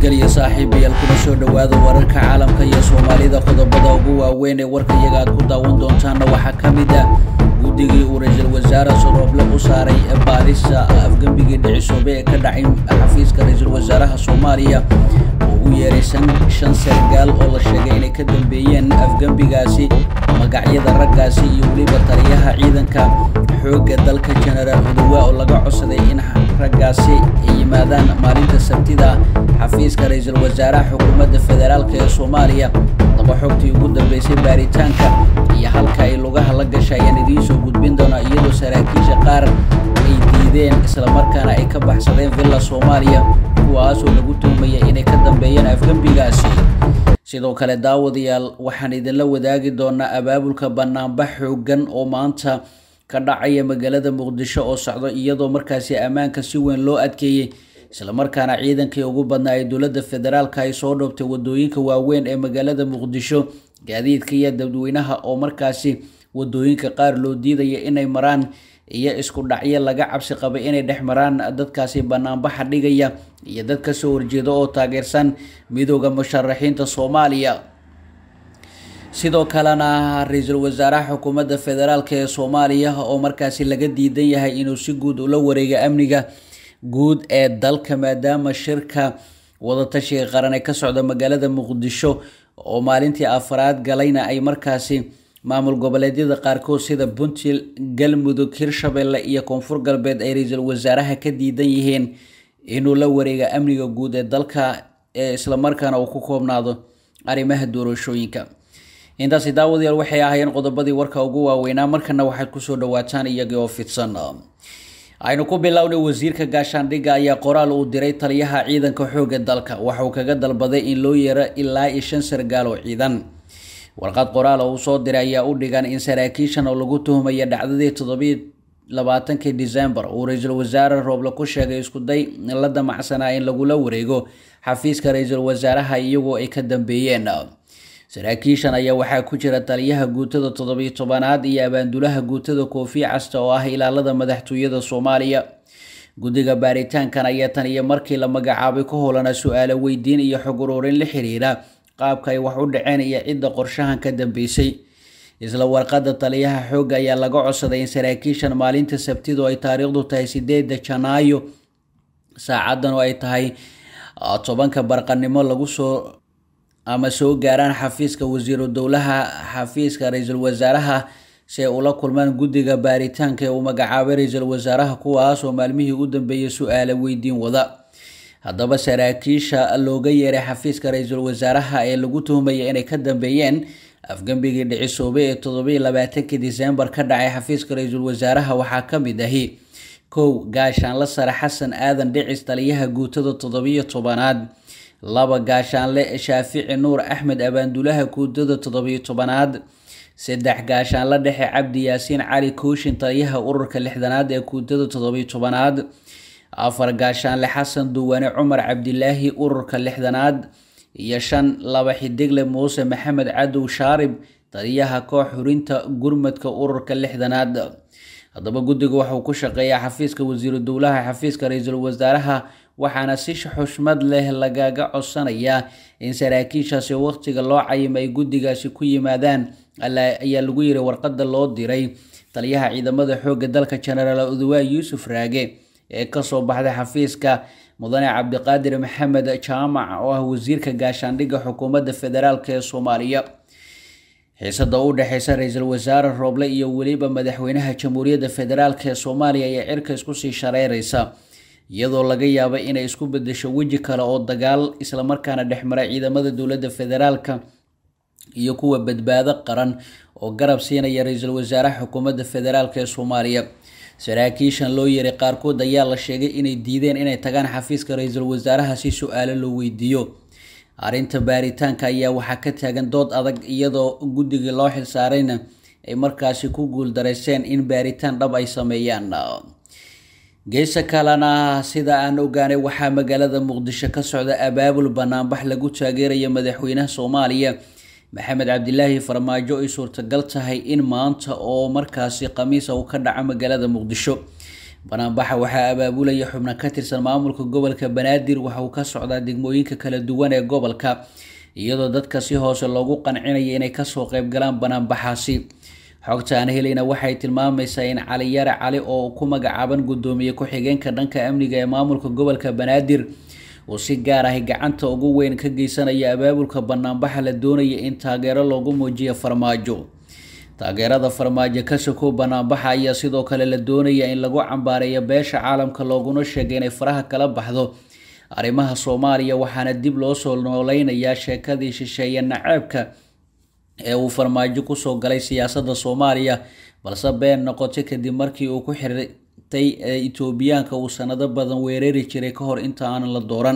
nabadgelyo saaxiibayaal kuna soo dhowaada wararka caalamka iyo soomaalida qodobada ugu waaweyn ee warka iyaga aad ku daawan doontaana waxaa ka mid ah guddigii uu ra-iisul wasaare sorooble u saaray baarista afgembigii dhicisoobe ee ka dhacay xafiiska ra-iisul wasaaraha soomaaliya oo u yeeray shan sargaal oo la sheegay inay ka dambeeyeen afgembigaasi magacyada raggaasi iyo weliba taliyaha ciidanka xoogga dalka genaraal odowa oo laga codsaday in raggaasi ay yimaadaan maalinta sabtida xafiiska ra-iisul wasaaraha xukuumadda federaalk ee soomaaliya daba xogtii ugu dambeysay baaritaanka iyo halka ay lugaha la gasha ayaan idiin soo gudbin doonaa iyadoo saraakiisha qaar ay diideen islamarkaana ay ka baxsadeen villa soomaaliya kuwaasoo lagu tuhmaya inay ka dambeeyeen afgembigaasi sidoo kale daawadayaal waxaan idinla wadaagi doonaa abaabulka banaanbax xoogan oo maanta ka dhacaya magaalada muqdisho oo socdo iyadoo markaasi ammaanka si weyn loo adkeeyey islamarkaana ciidankii ugu badnaa ee dowladda federaalka ay soo dhoobtay wadooyinka waaweyn ee magaalada muqdisho gaadiidka iyo dadweynaha oo markaasi wadooyinka qaar loo diidaya inay maraan iyo isku dhacyo laga cabsi qabay inay dhex maraan dadkaasi banaanbaxa dhigaya iyo dad kasoo horjeeda oo taageersan midooda musharaxiinta soomaaliya sidoo kalena ra-iisul wasaaraha xukuumadda federaalk ee soomaaliya oo markaasi laga diidan yahay inuu si guud ula wareega amniga guud ee dalka maadaama shirka wadatashiga qaran ee ka socda magaalada muqdisho oo maalintii afaraad galayna ay markaasi maamul goboleedyada qaarkood sida puntland galmudug hirshabelle iyo koonfur galbeed ay ra-iisul wasaaraha ka diidan yihiin inuu la wareega amniga guud ee dalka ee islamarkaana uu ku koobnaado arrimaha doorashooyinka intaasi daawadayaal waxay ahaayeen qodobadii warka ugu waaweynaa markana waxaad kusoo dhawaataan iyagii oo fidsan aynu ku bilownay wasiirka gaashaandhigga ayaa qoraal uu diray taliyaha ciidanka xoogga dalka waxa uu kaga dalbaday in loo yeero ilaa iyo shan sargaal oo ciidan warqad qoraal oo uu soo diray ayaa u dhigan in saraakiishan oo lagu tuhmaya dhacdadii toddobiyo labaatankii december uu ra-iisul wasaare rooble ku sheegay iskuday la damacsanaa in lagula wareego xafiiska ra-iisul wasaaraha iyagoo ay ka dambeeyeen saraakiishan ayaa waxaa ku jira taliyaha guutada toddobiyo tobanaad iyo abaandulaha guutada koofi casta oo ah ilaalada madaxtooyada soomaaliya guddiga baaritaankan ayaa tan iyo markii la magacaabay ku howlana su-aalo weydiin iyo xog ururin la xiriira qaabka ay wax u dhaceen iyo cidda qorshahan ka dambeysay isla warqadda taliyaha xoogga ayaa laga codsaday in saraakiishan maalinta sabtidu ay taariikhdu tahay sideeda janaayo saacadan oo ay tahay tobanka barqanimo lagu soo ama soo gaaraan xafiiska wasiiru dowlaha xafiiska ra-iisul wasaaraha si ay ula kulmaan guddiga baaritaanka ee uu magacaabay ra-iisul wasaaraha kuwaasoo maalmihii u dambeeyay su-aala weydiin wada haddaba saraakiisha looga yeeray xafiiska ra-iisul wasaaraha ee lagu tuhmaya inay ka dambeeyeen afgembigii dhicisoobe ee toddobiyo labaatankii disembar ka dhacay xafiiska ra-iisul wasaaraha waxaa ka mid ahi kow gaashaanle sare xasan aadan dhicis taliyaha guutada toddobiyo tobanaad laba gaashaanle shaafici nuur axmed abaandulaha guutada toddobiyo tobanaad saddex gaashaanle dhexe cabdi yaasiin cali kooshin taliyaha ururka lixdanaad ee guutada toddobiyo tobanaad afar gaashaanle xasan duwane cumar cabdilaahi ururka lixdanaad iyo shan laba xidigle muuse maxamed cadow shaarib taliyaha koox xurinta gurmadka ururka lixdanaad haddaba guddiga waxauu ku shaqeeyaa xafiiska wasiiru dowlaha xafiiska ra-iisul wasaaraha waxaana si xushmad leh lagaga codsanayaa in saraakiishaasi waqtiga loo cayima ay guddigaasi ku yimaadaan ayaa lagu yiri warqada loo diray taliyaha ciidamada xoogga dalka genaraal odowa yuusuf raage ee kasoo baxday xafiiska mudane cabdiqaadir maxamed jaamac oo ah wasiirka gaashaandhigga xukuumadda federaalk ee soomaaliya xiisada u dhexeysa ra-iisul wasaare rooble iyo weliba madaxweynaha jamhuuriyadda federaalk ee soomaaliya ayaa cirka isku sii shareereysa iyadoo laga yaaba inay isku bedesho weji kale oo dagaal islamarkaana dhexmara ciidamada dowladda federaalka iyo kuwa badbaado qaran oo garab siinaya ra-iisul wasaaraha xukuumadda federaalk ee soomaaliya saraakiishan loo yeeray qaarkood ayaa la sheegay inay diideen inay tagaan xafiiska ra-iisul wasaaraha si su-aalo loo weydiiyo arrinta baaritaanka ayaa waxaa ka taagan dood adag iyadoo guddigii loo xilsaarayna ay markaasi ku guuldareyseen in baaritaan dhab ay sameeyaan geesa kalena sida aan ogaanay waxaa magaalada muqdisho ka socda abaabul banaanbax lagu taageeraya madaxweynaha soomaaliya maxamed cabdilaahi farmaajo ay suurtagal tahay in maanta oo markaasi khamiisa uu ka dhaco magaalada muqdisho banaanbaxa waxaa abaabulaya xubno ka tirsan maamulka gobolka banaadir waxa uu ka socdaa degmooyinka kala duwan ee gobolka iyadoo dadka si hoose loogu qancinaya inay kasoo qeybgalaan banaanbaxaasi xogta aan helayna waxay tilmaamaysaa in cali yare cali oo ku magacaaban guddoomiye ku-xigeenka dhanka amniga ee maamulka gobolka banaadir uu si gaar ah gacanta ugu weyn ka geysanaya abaabulka banaanbaxa la doonaya in taageero loogu muujiyo farmaajo taageerada farmaajo ka sokow banaanbaxa ayaa sidoo kale la doonaya in lagu cambaareeyo beesha caalamka looguna sheegay inay faraha kala baxdo arrimaha soomaaliya waxaana dib loo soo nooleynayaa sheekadii shisheeye naceebka ee uu farmaajo kusoo galay siyaasadda soomaaliya balse been noqotay kadib markii uu ku xirtay etoobiyaanka uu sanado badan weerari jiray ka hor inta aanan la dooran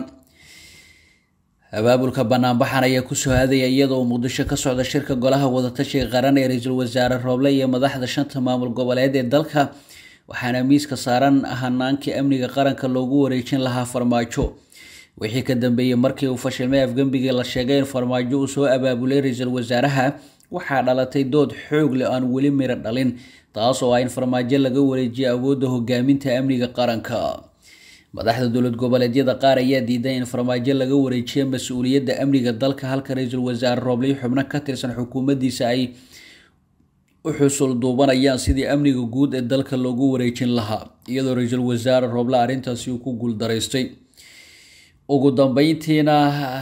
abaabulka banaanbaxan ayaa kusoo hadaya iyadoo muqdisho ka socda shirka golaha wadatashiga qaran ee ra-iisul wasaare rooble iyo madaxda shanta maamul goboleed ee dalka waxaana miiska saaran hanaankii amniga qaranka loogu wareejin lahaa farmaajo wixii ka dambeeyey markii uu fashilmay afgembigii la sheegay in farmaajo uu soo abaabulay ra-iisul wasaaraha waxaa dhalatay dood xoog leh aan weli miro dhalin taas oo ah in farmaajo laga wareejiyo awoodda hogaaminta amniga qaranka madaxda dowlad goboleedyada qaar ayaa diiday in farmaajo laga wareejiyo mas-uuliyadda amniga dalka halka ra-iisul wasaare roobley xubno ka tirsan xukuumaddiisa ay u xusul duubanayaan sidii amniga guud ee dalka loogu wareejin lahaa iyadoo ra-iisul wasaare rooble arrintaasi uu ku guuldaraystay ugu dambeyntiina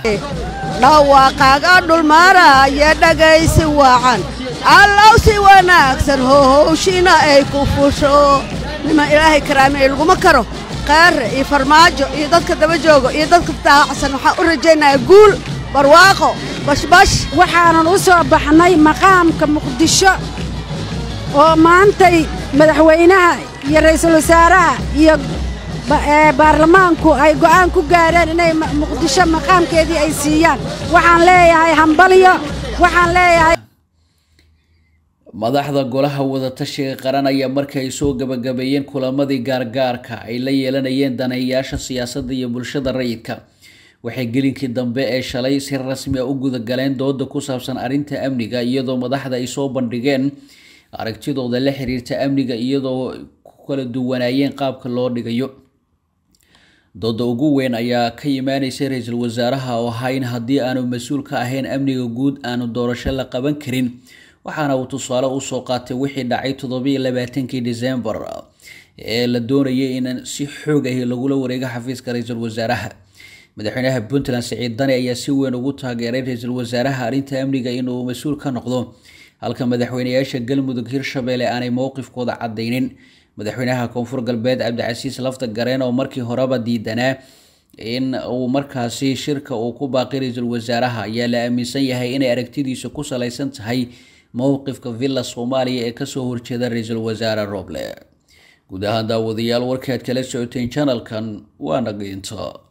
dhawaaqaaga dhulmaaraya dhagaysi wacan allow si wanaagsan hohowshina ay ku fusho nima ilaahay karaamey laguma karo qaare iyo farmaajo iyo dadka daba joogo iyo dadka daacsan waxaan u rajaynayaa guul barwaaqo bashbash waxaanan u soo baxnay maqaamka muqdisho oo maantay madaxweynaha iyo ra'iisul wasaaraha iyo baarlamaanku ay go'aan ku gaareen inay muqdisho maqaamkeedii ay siiyaan waxaan leeyahay hambalyo waxaan leeyahay madaxda golaha wadatashiga qaran ayaa markii ay soo gabagabeeyeen kulamadii gaargaarka ay la yeelanayeen daneeyayaasha siyaasadda iyo bulshada rayidka waxay gelinkii dambe ee shalay si rasmi a u gudagaleen dooda ku saabsan arrinta amniga iyadoo madaxda ay soo bandhigeen aragtidooda la xiriirta amniga iyadoo ku kala duwanaayeen qaabka loo dhigayo dooda ugu weyn ayaa ka imaaneysa ra-iisul wasaaraha oo ahaa in haddii aanu mas-uul ka ahayn amniga guud aanu doorasho la qaban karin waxaana uu tusaale usoo qaatay wixii dhacay toddobiiyo labaatankii decembar ee la doonayay in si xoog ahi lagula wareego xafiiska ra-iisul wasaaraha madaxweynaha puntland siciid dani ayaa si weyn ugu taageeray ra-iisul wasaaraha arrinta amniga inuu mas-uul ka noqdo halka madaxweynayaasha galmudug hirshabelle aanay mowqifkooda cadaynin madaxweynaha koonfur galbeed cabdicasiis lafta gareen oo markii horeba diidanaa in uu markaasi shirka uu ku baaqi ra-iisul wasaaraha ayaa la aaminsan yahay inay aragtidiisa ku salaysan tahay mowqifka villa soomaaliya ee kasoo horjeeda ra-iisul wasaare roble guud ahaan daawadayaal warkaad kala socoteen janalkan waana geynta